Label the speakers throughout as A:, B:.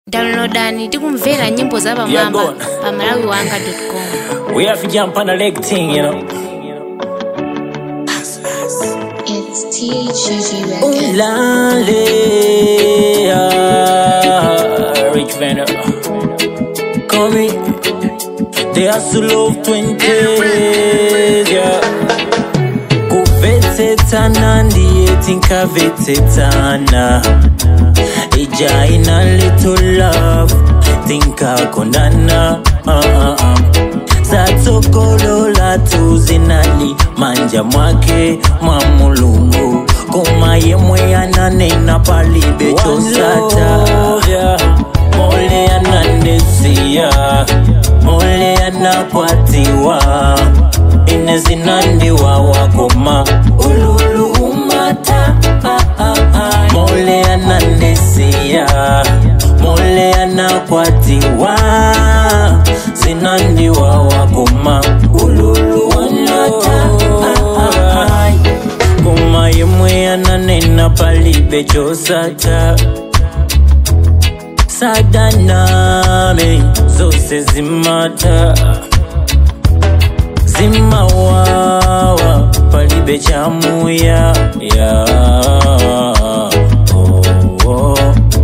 A: downloadani tikumvera nyimbo za pamwamba
B: Yeah, go on.
A: pa malawiwanga.com
B: We have to jump on the leg thing, you know.
C: It's THUG Records.
B: Ulale, ah, Rich Venner. Come in. They are slow of 20s, yeah. kuvetsetana ndiye tinkavetsetana ija ina little love tinkakondana uh, uh, uh. zatsokolola tuzinali manja mwake mwa mulungu koma yemwe yananena palibe chosata mole yanandesiya mole yanakwatiwa ine zinandiwa wakoma ululu umata ah, ah, ah. mole yanandesiya mole yanakwatiwa zinandiwa wakoma ululu umata ah, ah, ah. koma yemwe yananena palibe chosata sadaname zose zimata zimawawa palibe chamuya ya oh, oh.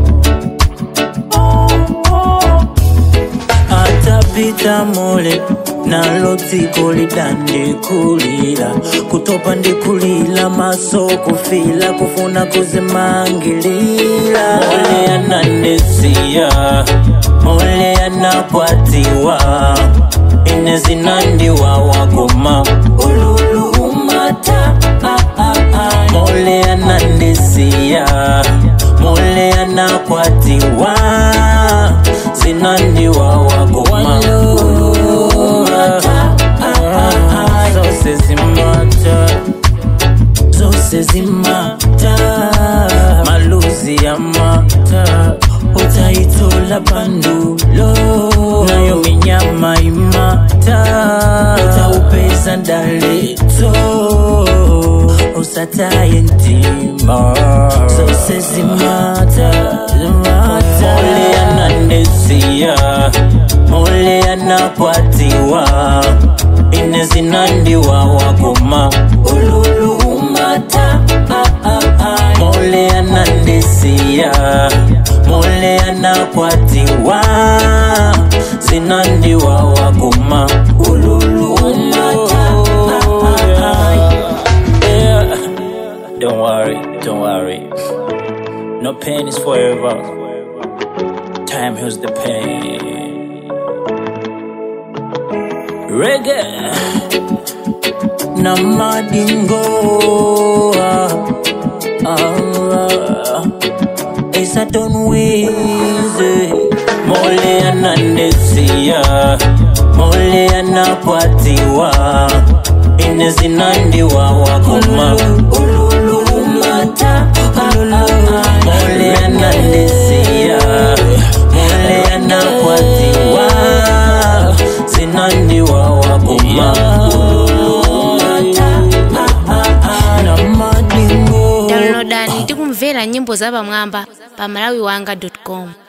B: atapita mole nalo dziko lidandikulira kutopa ndikulira maso kufila kufuna kuzimangilira mole yanandesiya mole yanakwatiwa ine zinandiwa wakoma ululu umata ah, ah, ah. mole yanandesiya mole yanakwatiwa zinandiwa wakoma ululu umata ah, ah, ah. zose zimata zose zimata maluzi ya mata utaitola bandulo nayo minyama imata utaupeza ndaleto usataye ntima zose zimata zimata mole yanandesiya mole yanakwatiwa ine zinandiwa wakoma ululu umata ah, ah, ah. mole yanandesiya mole yanakwatiwa zinandiwa wakoma ululu umata ah, ah, ah. Yeah. Don't worry, don't worry. No pain is forever. Time heals the pain. Reggae na madingo ah, ah, Esa don wize Mole yanandesiya Mole yanakwatiwa Ine zinandiwa wakoma Ululu umata Mole yanandesiya Mole yanakwatiwa Zinandiwa wakoma Ululu umata Na madingo
A: downloadani tikumvera nyimbo za pamwamba pa malawiwanga.com